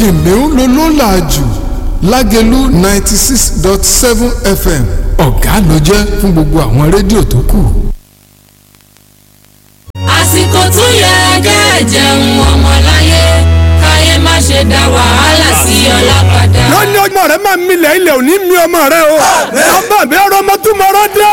kìnìún ló ló là jù lágẹ̀lú ninety six dot seven fm ọ̀gá ló jẹ́ fún gbogbo àwọn rédíò tó kù. àsìkò tó yẹ kẹ́ jẹun ọmọláyé káyé má ṣe dá wàhálà sí ọlá padà. lónìí ọmọ rẹ máa milẹ̀ ilẹ̀ òní mi ọmọ rẹ o ọba mi ọrọ ọmọ tún mọ ọrọ dé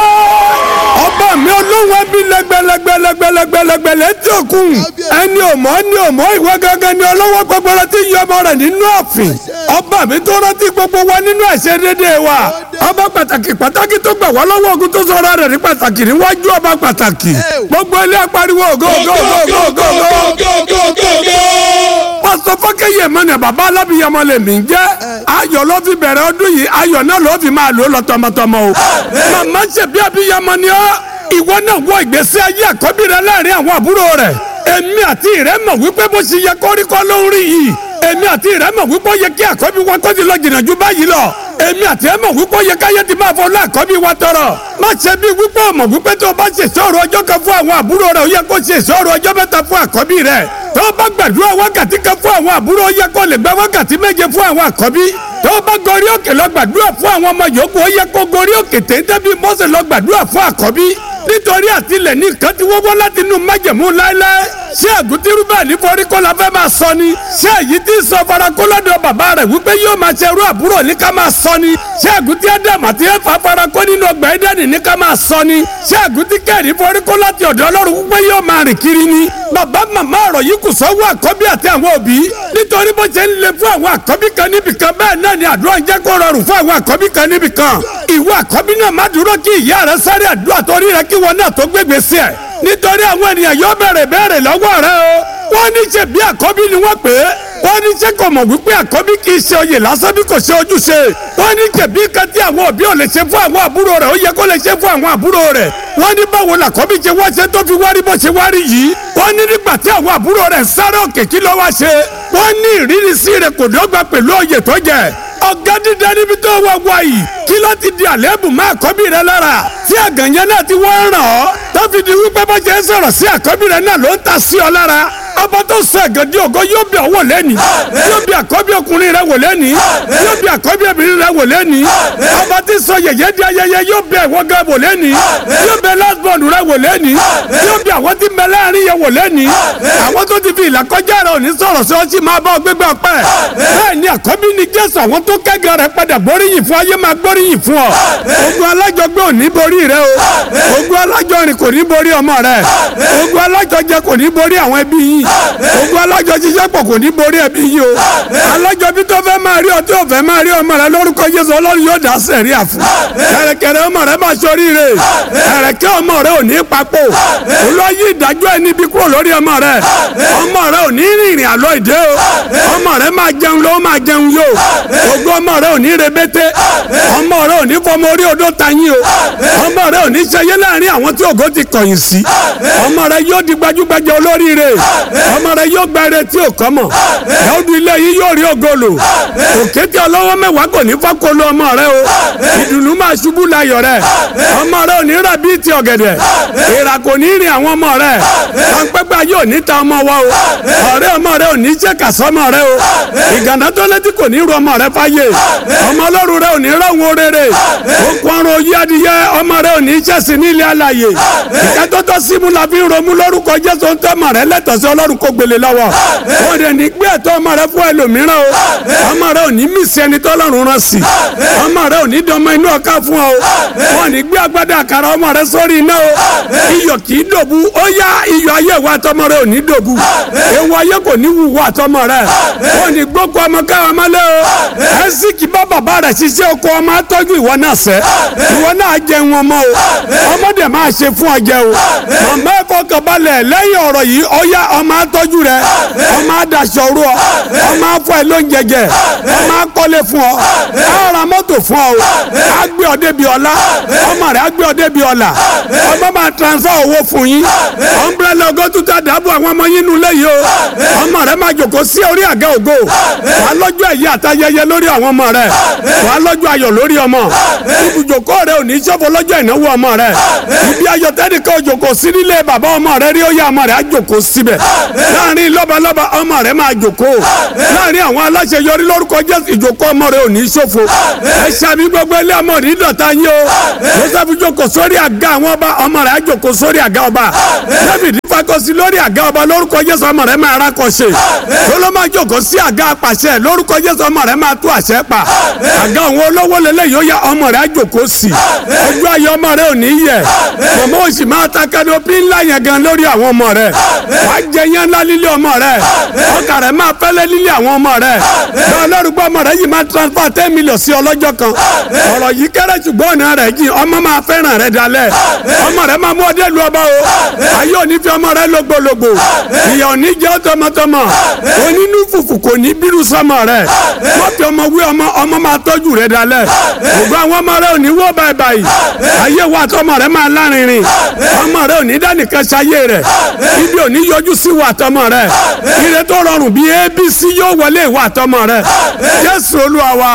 ọba mi olóhùn ẹbí lẹgbẹlẹgbẹlẹgbẹlẹgbẹlẹ tí o kún ẹni òmò ẹni òmò ìwé gángan ni ọlọ́wọ́ gbọgbọrọ tí yọ ọmọ rẹ nínú ọ̀fìn ọba mi tó rántí gbogbo wa nínú ẹ̀ṣẹ̀ dédé wa ọba pàtàkì pàtàkì tó gbà wá lọ́wọ́ ogun tó sọ̀rọ̀ rẹ̀ ní pàtàkì níwájú ọba pàtàkì gbogbo ilé apariwo ògo ògo ògo ògo ògo pásítọ̀ fọ́kẹ́yẹ mọ́nà bàbá alábìyamọ lè mí jẹ́ ayọ̀ ló fi bẹ̀rẹ̀ ọdún yìí ayọ̀ náà ló fi máa lò ó lọ tọmọtọmọ o màmá ṣe bí abiyamọ ni ọ́ ìwọ náà wọ ìgbésí ayé àkọ́bí rẹ láàrin àwọn àbúrò rẹ èmi àti ìrẹ́ mọ̀ wípé bó ṣe yẹ kọ́ríkọ́ ló ń rí yìí èmi àti ìrẹ́ mọ̀ wípé ó yẹ kí àkọ́bí wa kó ti lọ jìnnà ju báyìí lọ èmi àti ẹ mọ̀ wípé ó yẹ káyé ti máa fọ láàkọ́bí wa tọrọ má ṣe bí wípé o mọ̀ wípé tó o bá ṣe ìṣòro ọjọ́ kan fún àwọn àbúrò rẹ ó yẹ kó ṣe ìṣòro ọjọ́ mẹ́ta fún àkọ́bí rẹ tó o bá gbàdúrà wákàtí kan fún àwọn àbúrò ó yẹ kó lè gba wákàtí méje fún àwọn àkọ́bí tó o bá gorí òkè lọ gbàdúrà fún àwọn ọmọ yòókù ó yẹ kó gorí òkè téńté bí Mósè lọ gbàdúrà fún àkọ́bí nítorí àtìlẹ̀ ní nǹkan tí wọ́n wọ́ láti inú májẹ̀mú láéláé ṣé àgùntìrú bẹ́ẹ̀ ní foríkó la fẹ́ máa sọ ni ṣé èyí tí sọ farakó lọ́dọ̀ bàbá rẹ̀ wípé yóò máa ṣe irú àbúrò ní ká máa sọ ni ṣé àgùntì ádámù àti ẹ̀fà farakó nínú ọgbà ẹ̀dẹ́nì ní ká máa sọ ni ṣé àgùntì kẹ́rì foríkó láti ọ̀dọ̀ ọlọ́run wípé yóò máa rìn kiri ni bàbá màmá ọ̀rọ̀ yìí kù sọ́wọ́ àkọ́bí àti àwọn òbí nítorí bó ṣe ń le fún àwọn àkọ́bí kan níbìkan bẹ́ẹ̀ náà ni àdúrà ń jẹ́ kó rọrùn fún àwọn àkọ́bí kan níbìkan ìwọ àkọ́bí náà má dúró kí ìyá rẹ sáré àdúrà torí rẹ kí wọn náà tó gbégbé sí ẹ nítorí àwọn ènìyàn yóò bẹ̀rẹ̀ bẹ̀rẹ̀ lọ́wọ́ rẹ o wọ́n ní ṣe bí àkọ́bí ni wọ́n pè é wọ́n ní ṣe kò mọ̀ wípé àkọ́bí kì í ṣe oyè lásán bí kò ṣe ojúṣe wọ́n ní ṣe bí kan tí àwọn òbí ò lè ṣe fún àwọn àbúrò rẹ̀ ó yẹ kó lè ṣe fún àwọn àbúrò rẹ̀ wọ́n ní báwo làkọ́bí ṣe wá ṣe tó fi wárí bó ṣe wárí yìí wọ́n ní nígbà tí àwọn àbúrò rẹ̀ sáré òkè kí ló wá ṣe wọ́n ní ìrírí sí rẹ̀ kò dọ́gba pẹ̀lú oyè tó jẹ ọ̀gá dídá níbi tó wà wá yìí kí ló ti di àléébù má àkọ́bí rẹ lára tí àgànyẹ náà ti wọ́n ràn ọ́ tó fi di wípé bó ṣe ń sọ̀rọ̀ sí àkọ́bí rẹ náà ló ń ta sí ọ lára ọba tó sọ ẹ̀gàn di ògo yóò bí ọwọ́ lẹ́ni yóò bí àkọ́bí ọkùnrin rẹ wò lẹ́ni yóò bí àkọ́bí obìnrin rẹ wò lẹ́ni ọba tí sọ yẹ̀yẹ́ di ayẹyẹ yóò bí ẹ̀wọ́ gan wò lẹ́ni yóò bí lásbọ̀n rẹ wò lẹ́ni yóò bí àwọn tí mẹ láàrin yẹ wò lẹ́ni àwọn tó ti fi ìlà kọjá rẹ òní sọ̀rọ̀ sí ọtí máa bá ọ gbégbá pẹ́ bẹ́ẹ̀ ni àkọ́bí ni Jésù àwọn tó kẹ́gàn rẹ padà gbóríyìn fún ayé máa gbóríyìn fún ọ ogun alájọgbé ò ní borí rẹ o ogun alájọrin kò ní borí ọmọ rẹ ogun alájọjẹ kò ní borí àwọn ẹbí yìí ogun alájọ ṣiṣẹ́ pọ̀ kò ní borí ẹbí yìí o alájọ bí tó fẹ́ máa rí ọtí òfẹ́ máa rí ọmọ rẹ lórúkọ Jésù ọlọ́run yóò dá sẹ̀rí àfún kẹ̀rẹ̀kẹ̀rẹ̀ ọmọ rẹ máa sọrí rè kẹ̀rẹ̀kẹ́ ọmọ rẹ ò ní papò olóyè ìdájọ́ ẹni bí kúrò lórí ọmọ rẹ ọmọ rẹ ò ní rìnrìn àlọ́ ìdè o ọmọ rẹ máa jẹun ló máa jẹun yó ogun ọmọ rẹ ò ní rebete ọmọ rẹ ò ní fọmọ orí odó tayín o ọmọ rẹ ò ní ṣẹyẹ láàrin àwọn tí ògo ti kọ̀yìn sí ọmọ rẹ yóò di gbajúgbajà olóríire ọmọ rẹ yóò gba eré tí ò kọ́ mọ̀ ẹ̀ọ́dún ilé yìí yóò rí ògolo òkété ọlọ́wọ́ mẹ́wàá kò ní fọ́kolo ọmọ rẹ o ìdùnnú máa ṣubú layọ̀ rẹ ọmọ rẹ ò ní rà bíi ti ọ̀gẹ̀dẹ̀ ìrà kò ní rìn àwọn ọmọ rẹ pàǹpẹ́pẹ́ yóò ní ta ọmọ wa o ọ̀rẹ́ ọmọ rẹ ò ní ṣe kàsọ́mọ rẹ o ìgànnà tó létí kò ní ru ọmọ rẹ fáyé ọmọ ọlọ́run rẹ ò ní rọ̀wọ́ rere okun ọrùn oyé adìyẹ ọmọ rẹ ò ní ṣẹ̀sìn ní ilé alàyè ìkẹ́tọ́tọ́ símú la fi ń romú lórúkọ Jésù ń tọ́ ọmọ rẹ lẹ́tọ̀ọ́ sí ọlọ́run kó gbélé lọ́wọ́ ó dẹ̀ ní gbé ẹ̀tọ́ ọmọ rẹ fún ẹlòmíràn o ọmọ rẹ ò ní mísì ẹni tọ́lọ́run rán sí ọmọ rẹ ò ní dọmọ inú ọ̀ká fún ọ wọn ní gbé agbádá àkàrà ọmọ rẹ sórí iná o iyọ̀ kì í dòbu ó yá iyọ̀ ayé wa tọmọ rẹ ò ní dòbu ewu ayé kò ní wù wá tọmọ rẹ wọn ní gbókò ọmọ káwọn mọ́lẹ́ o ẹ̀sì kì bá bàbá rẹ̀ ṣiṣẹ́ oko ọmọ atọ́jú ìwọ náà sẹ́ ìwọ náà jẹun ọmọ o ọmọdé máa ṣe fún ọ jẹ o màmá ẹ̀kọ́ kọ̀balẹ̀ lẹ́yìn ọ̀rọ̀ yìí ó yá ọmọ atọ́jú rẹ ọmọ adaṣọ ru ọ ọmọ afọ ẹ ló ń jẹjẹ ọmọ akọ́lé fún ọ ara mọ́tò fún ọ agbé ọdẹ bíi ọlá ọmọ rẹ agbé ọdẹ bíi ọlà ọmọ máa transfer owó fún yín ọmbrẹ́lẹ̀ ọgọ́tútà dábò àwọn ọmọ yín nulẹ̀ yìí o ọmọ rẹ máa jòkó sí orí àga ògo wà lọ́jọ́ ẹ̀yẹ àtayẹyẹ lórí àwọn ọmọ rẹ wà lọ́jọ́ ayọ̀ lórí ọmọ ibùjókòó rẹ ò ní ṣòfò lọ́jọ́ ìnáwó ọmọ rẹ ibi ayọ̀ tẹ́nìkan òjòkó sí nílé bàbá ọmọ rẹ rí ó yá ọmọ rẹ á jòkó síbẹ̀ láàrin lọ́balọ́ba ọmọ rẹ máa jòkó láàrin àwọn aláṣeyọrí lórúkọ jésù ìjòkó ọmọ rẹ ò ní ṣòfò ẹ ṣàbí gbogbo ilé ọmọ rí dọ̀tá yín o joseph jókòó sórí àga àwọn ọba ọmọ rẹ á jókòó sórí àga ọba david fakọsí lórí àga ọba lórúkọ jésù ọmọ rẹ máa rákọṣe solomon jókòó sí àga apàṣẹ lórúkọ jésù ọmọ rẹ máa tú àṣẹ pa àga àwọn olówó lélẹ̀ yóò yá ọmọ rẹ á jókòó sí ojú ayé ọmọ rẹ ò ní yẹ mọ̀mọ́ òsì máa ta kanopi ńlá yẹn gan lórí àwọn ọmọ rẹ wàá jẹ yẹn ńlá lílé ọmọ rẹ ọkà rẹ máa fẹ́lẹ́ lílé àwọn ọmọ rẹ bẹ́ẹ̀ lórúkọ ọmọ rẹ yìí máa transfer ten million sí ọlọ́jọ́ kan ọ̀rọ̀ yìí kéré ṣùgbọ́n ọ̀nà rẹ̀ jìn ọmọ máa fẹ́ràn rẹ dalẹ̀ ọmọ rẹ máa mú ọdẹ lu ọba o ayé òní fi ọmọ rẹ lógbòlógbò ìyá òní jẹ́ tọmọtọmọ onínú fùfù kò ní bírú sọmọ rẹ wọ́n fi ọmọ wí ọmọ ọmọ máa tọ́jú rẹ dalẹ̀ ògbó àwọn ọmọ rẹ òní wọ́ báyìí báyìí ayé wa tọmọ rẹ máa lárinrin ọmọ rẹ òní dánìkan ṣayé rẹ ibi òní yọjú sí wa tọmọ rẹ ire tó rọrùn bíi abc yóò wọlé ìwà tọmọ rẹ jésù olúwa wa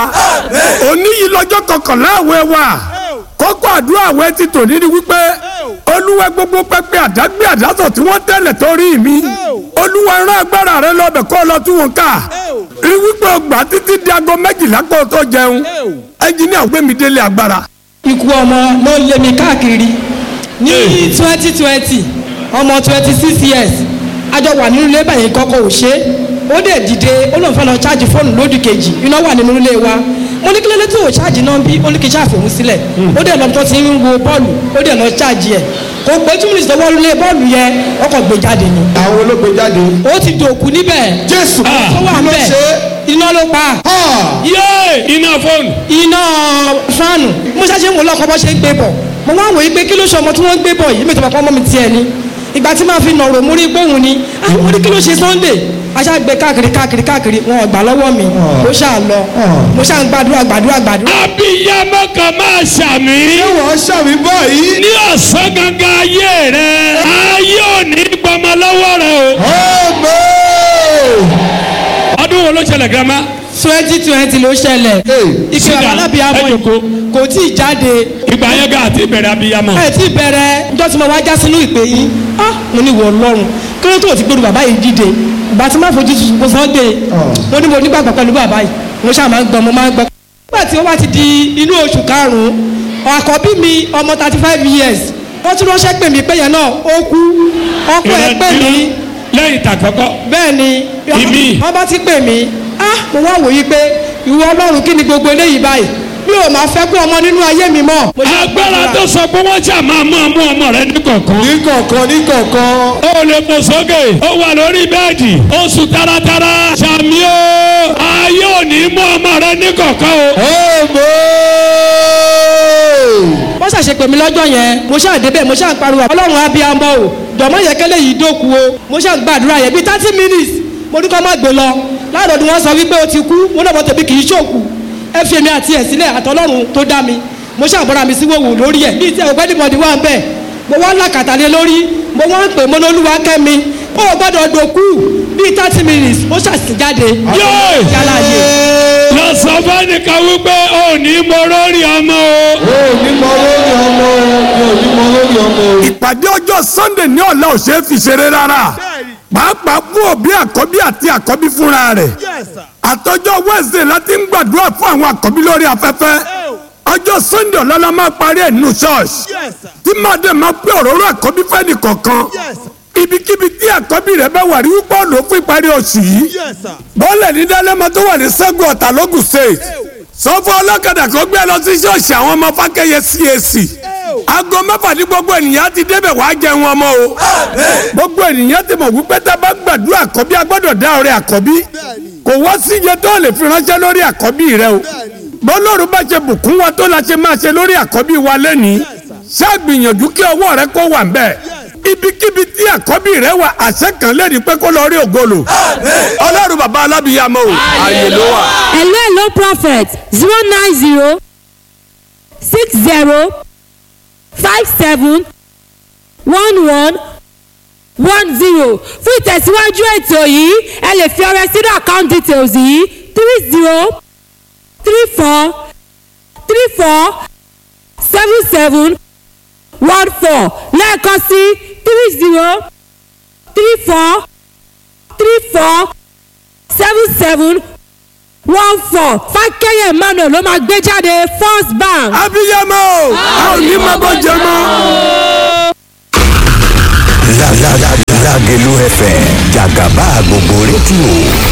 òní yìí lọ́jọ́ kọkànlá àwẹ̀ wa kókó àdúrà àwẹ̀ ti tò ní ni wípé olúwa gbogbo pẹpẹ àdágbé àdásọ tí wọ́n tẹ́lẹ̀ torí mi olúwa rán agbára rẹ lọ́bẹ̀ kó lọ tún wọn ká rí wípé ọgbà títí di aago méjìlá kó o tó jẹun ẹnjìníà gbé mi délé agbára. ikú ọmọ ló lé mi káàkiri ní twenty twenty ọmọ twenty six years àjọ wà nínú ilé báyìí kọ́kọ́ ò ṣe é ó dẹ̀ dìde ó lóun fẹ́ lọ ṣáàjì fóònù lódì kejì iná wà nínú ilé wa mo ní kí lóde tó o ṣáàjì náà bí ó ní kí n ṣàfihàn sílẹ̀ ó dẹ̀ lọ́tọ́ ti ń wo bọ́ọ̀lù ó dẹ̀ lọ ṣáàjì ẹ̀ kò pé two minutes lọ́wọ́ lé bọ́ọ̀lù yẹn ọkọ̀ gbé jáde ni àwọn olóògbé jáde. ó ti dòkú níbẹ̀ jésù tó wà kí ló níbẹ̀ ṣe iná ló pa é. yéé iná fóònù. iná fáànù mo ṣáṣe ń wò lọ́kọ̀ bọ́ ṣe ń gbé bọ̀ mo wá wòye pé kí ló ṣe ọmọ tí wọ́n ń gbé bọ̀ yìí mi tó bá pọ́n mọ́ mi tiẹ̀ ni ìgbà tí màá fi nọ̀rọ̀ mo rí gbóhùn ni ah mo ní kí ló ṣe sunday aṣá gbé káàkiri káàkiri káàkiri wọn ò gbà lọ́wọ́ mi mo ṣáà lọ mo ṣáà ń gbàdúrà gbàdúrà gbàdúrà. abiyamọ kan máa ṣàmì. ṣé wọ́n ṣàmì báyìí. ní ọ̀sán gangan ayé rẹ ayé ò ní gbọmọ lọ́wọ́ rẹ Amen. o. ọdún wo ló ṣẹlẹ̀ girama. twenty twenty ló ṣẹlẹ̀ ìpè Sit down. alábìàmọ́ Ẹ jókòó. yìí kò tí ì jáde ìgbà yẹn gan àti ìbẹ̀rẹ̀ abiyamọ. ẹ ti bẹ̀rẹ̀ njọ́ tí mo wá já sínú ìpè yìí ah mo ní wọ ọlọ́run kí ló tó ti gbóru bàbá yìí dìde ìgbà tí má fojú tuntun mo sàn dé mo ní mo nígbàgbọ́ pẹ̀lú bàbá yìí mo ṣáà máa ń gbọ́ mo máa ń gbọ́. nígbà tí ó wá ti di inú oṣù karùn-ún àkọ́bí mi ọmọ thirty five years wọ́n tún ránṣẹ́ pè mí pé yẹn náà ó kú ọkọ ẹ̀ pè mí lẹ́yìn tàkọ́kọ́. bẹ́ẹ̀ ni Ìmí. wọ́n bá ti pè mí ah mo wá wòye pé ìwọ ọlọ́run kí ni gbogbo eléyìí báyìí mi ò máa fẹ́ kó ọmọ nínú ayé mi mọ́. Mo ṣe agbára gbàdúrà. tó sọ pé wọ́n ṣà máa mú ọmú ọmọ rẹ ní kọ̀ọ̀kan. ní kọ̀ọ̀kan ní kọ̀ọ̀kan. ó lè fò sókè ó wà lórí bẹ́ẹ̀dì ó sùn taratara ṣàmì ó ayé ò ní mú ọmọ rẹ ní kọ̀ọ̀kan o. Amen. wọ́n ṣàṣe pè mí lọ́jọ́ yẹn mo ṣáà débẹ̀ mo ṣáà pariwo ọlọ́run abiyamọ o jọ̀mọ́ yẹ kẹ́lẹ́ yìí dóku o mo ṣáà gbàdúrà yẹn bíi thirty minutes mo ní kọ́ má gbé lọ láàrọ̀dún wọn sọ wípé o ti kú mo náà mọ̀ tẹ̀bí kì í ṣòkù ẹ fi èmi àti ẹ̀ sílẹ̀ àtọ́lọ́run tó dá mi mo ṣáà bọ́ra mi sí wòwò lórí ẹ̀ bíi tí ẹ̀ ògbẹ́ni mọ̀dí wà ń bẹ̀ mo wá làkàtà lé lórí mo wá ń pè mo lólúwa kẹ́mi ó gbọ́dọ̀ dòkú bíi thirty minutes mo ṣàṣì jáde Yéè! yálà yé lọ sọ fẹ́nìkan wípé ó ní mo lórí ọmọ o. o ò ní mọ lórí ọmọ o mi ò ní mọ lórí ọmọ o. ìpàdé ọjọ́ sunday ní ọ̀la ò ṣeé fi ṣeré rárá pàápàá fún òbí àkọ́bí àti àkọ́bí fúnra rẹ̀ àtọjọ́ wednesday láti ń gbàdúrà fún àwọn àkọ́bí lórí afẹ́fẹ́ ọjọ́ sunday ọ̀la máa parí ẹ̀ nínú church tí màdé máa pé òróró àkọ́bí fẹ́ni kọ̀ọ̀kan ibikíbi tí àkọ́bí rẹ̀ bá wà rí wípé ọ̀nà fún ìparí oṣù yìí bọ́ọ̀lẹ̀ ní dálẹ́mọ tó wà ní sẹ́gun ọ̀tà lógùn state sọ fún ọlọ́kadà kó gbé lọ sí ṣọ́ọ̀ṣì àwọn ọmọ fákẹ́yẹ CAC aago mẹ́fà ní gbogbo ènìyàn ti débẹ̀ wàá jẹun ọmọ o gbogbo ènìyàn ti mọ̀ wípé tá a bá gbàdúrà àkọ́bí a gbọ́dọ̀ dá ọrẹ àkọ́bí kò wá sí iye tó lè fi ránṣẹ́ lórí àkọ́bí rẹ o bọ́lọ́run bá ṣe bùkún wa tó la ṣe máa ṣe lórí àkọ́bí wa lẹ́nìí ṣáàgbìyànjú kí ọwọ́ rẹ kó wà ń bẹ̀ ibikíbi tí àkọ́bí rẹ wà àṣẹ kan lẹ́rìí pé kó lọ rí ògolo ọlọ́run bàbá alábìyàmọ́ o ààyè ló wà. hello hello prophet zero nine zero six zero five seven one one one zero fún ìtẹ̀síwájú ètò yìí ẹ lè fi ọrẹ sínú account details yìí three zero three four three four seven seven one four lẹ́ẹ̀kan sí three zero three four three four seven seven one four fákẹ́yẹ emmanuel ló máa gbé jáde first bank. abiyamọ a ò ní máa bọ́ jẹ mọ́. Lágẹ̀lú FM jàgàbá gbogbo rédíò